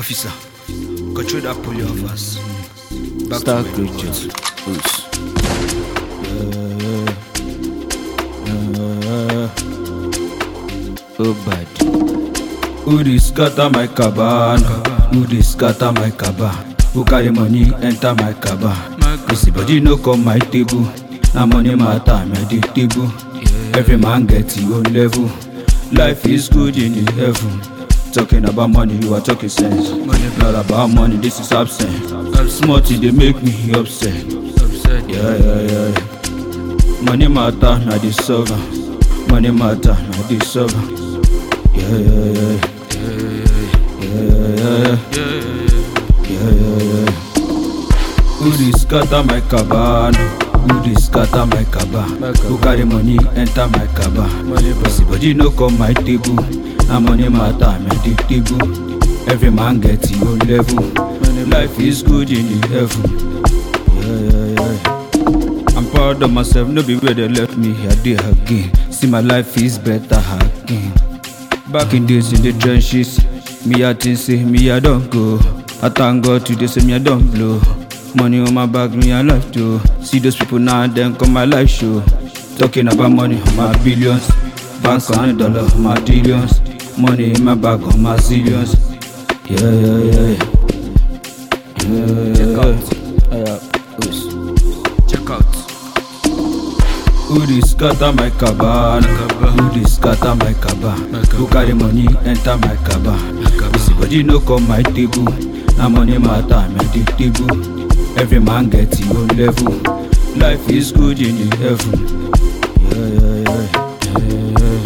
Officer, control that pulley of us. Back Star to where we creatures. were. Oops. Oh bad. Who dey scatter my caban? Who dey scatter my caban? Who carry money enter my caban? Busy body no come my table. Na money matter me dey table. Every man get him own level. Life is good in the heaven. Talking about money, you are talking sense. Not about money, this is absent. Small thing dey make me upset. Yeah, yeah, yeah. Money matter, na the solver. Money matter, na the solver. Yeah, yeah, yeah. Yeah, yeah, yeah. Yeah, yeah, yeah. Who dey scatter my caban? Who dey scatter my caban? Who carry money enter my caban? Busy body no come my table. Na money matter, me dey table. Every man get him own level. Life is good in the heaven. Yeah, yeah, yeah. I'm proud of myself, no be where they left me, I did again. See my life is better again. Back in days in the trenches, me I think say me I don't go. I thank God today say me I don't blow. Money on my back, me I love to. See those people now and then come my life show. Talking about money on my billions. Banks on a dollar on my billions. Money in my bag on my zillions. Yeah, yeah, yeah. Yeah, yeah, yeah. Yeah. Oops. Check out. Who dey scatter my caban? Who dey scatter my caban? Who carry money enter my caban? Busy body no come my table. Na money matter, me dey table. Every man get him own level. Life is good in the heaven. Yeah, yeah, yeah.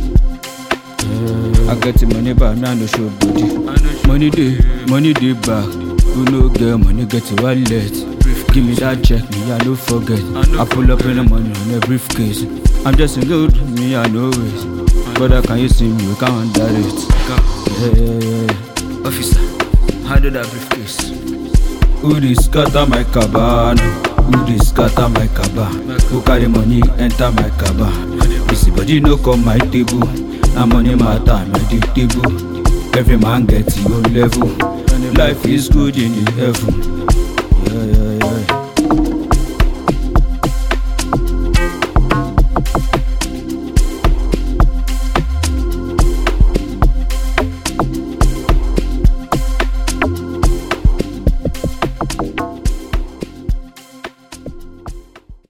yeah, yeah. I get the money back, me I no show body. Money dey, money dey back. Who no get money get a wallet. Give me that check, me I no forget. I pull up in the money on a briefcase. I'm just in good, me I know it. Brother, can you see me? You can't under it. Yeah, yeah, yeah. Officer, handle that briefcase. Who dey scatter my caban? Who dey scatter my caban? Who carry money enter my caban? Busy body no come my table. Na money matter, me dey table. Every man get him own level. Life is good in the heaven.